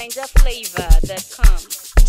NinjaFlavor.com.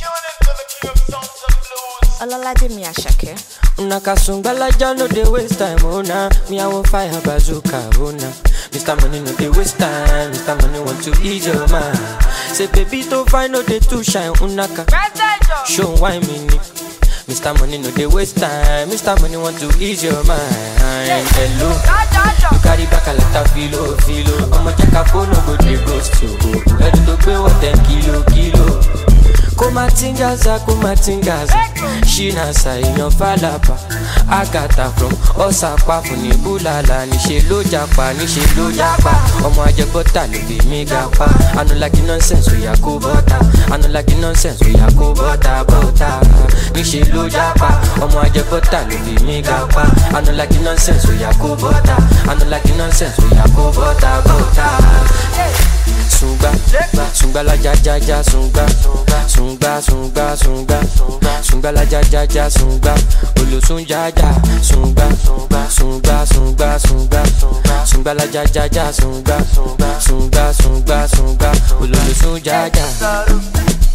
Olalaje Miyashake. Una kasungbalaja no dey waste time, oh nah. Me I want fire bazooka, oh nah. Mr. Money no dey waste time, Mr. Money want to ease your mind. Say baby to find no dey too shine, unaka. Show why me ni. Mr. Money no dey waste time, Mr. Money want to ease your mind. Hello, you carry back a lot of filo, filo. Ọmọ jẹ́ ká fóònù go dey ghost you. Ẹni tó gbé wọ̀ ten kilo, kilo. kumatingaza kumatingaza shinasa èèyàn falapa agata from ọsàpá fún ní búlàlà níṣẹ ló japa níṣẹ ló japa ọmọ ajẹbọta ló bí mi ga pa anulagi nonsense oya kó bọta anulagi nonsense oya kó bọta bọta níṣẹ ló japa ọmọ ajẹbọta ló bí mi ga pa anulagi nonsense oya kó bọta anulagi nonsense oya kó bọta bọta sungba sungba la ja ja ja sungba sungba sungba sungba sungba la ja ja ja sungba olosun ja ja sungba sungba sungba sungba sungba la ja ja ja sungba sungba sungba sungba ololosun ja ja.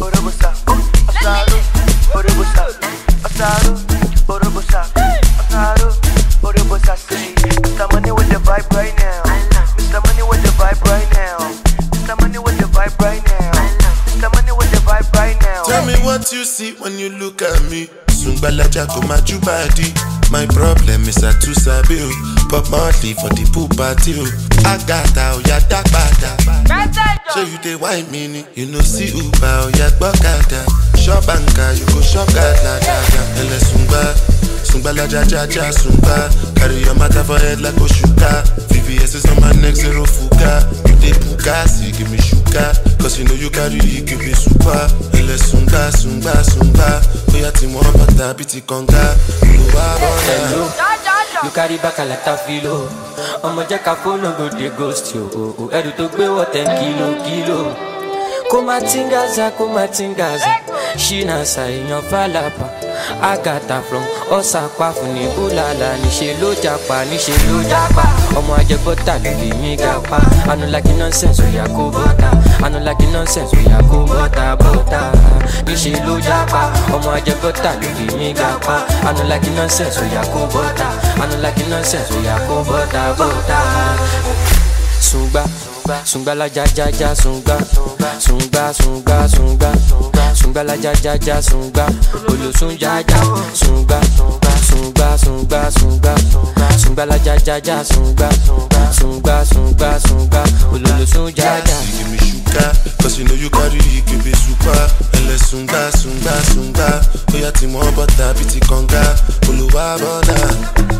Mr. Money with the vibe right now. Mr. Money with the vibe right now. Mr. Money with the vibe right now. Mr. Money with the vibe right now. Tell me what you see when you look at me. Sungbalaja go my body. My problem is I too sabi o. Pop Marley for the pool party o. Agata oya dagbada. So you dey wine me ni. You know see Uber oya gbọ́kada. Shop anka you go shop gada gada. Ẹlẹ sungba. Sungbalaja ja ja sungba. Carry your matter for head like Oshuka. VVS is on my neck zero fuga. You dey bugasi give me sugar. Cause you know you carry it give me super. Ẹlẹ sunga sunga sunga. Oya ti mọ bàtà bíi ti kànga. Olùwà bọ̀dà. Hello. You carry back a lot of filo. Ọmọ jẹ́ ká fóònù go dey ghost you. Ẹrù tó gbé wọ̀ ten kilo kilo. Kó má tingaza kó má tingaza. Ṣínàṣà èèyàn fàlàpà. Agatha from ọ̀sàpá fún ní búlàlà. Níṣe ló japa níṣe ló japa. Ọmọ ajẹbọ́tà ló lè mí ga pa. Anulagi nonsense oya kó bọ́tà. Anulagi nonsense oya kó bọ́tà bọ́tà. Níṣe ló japa. Ọmọ ajẹbọ́tà ló lè mí ga pa. Anulagi nonsense oya kó bọ́tà. Anulagi nonsense oya kó bọ́tà bọ́tà sungba sungba la ja ja ja sungba sungba sungba sungba sungba la ja ja ja sungba olosun ja ja sungba sungba sungba sungba sungba la ja ja ja sungba sungba sungba sungba ololosun ja ja. You give me sugar, cause you know you carry it give me super. Ẹlẹ sunga sunga sunga. Oya ti mọ bọ́tà bíi ti kànga. Olùwà bọ̀dà.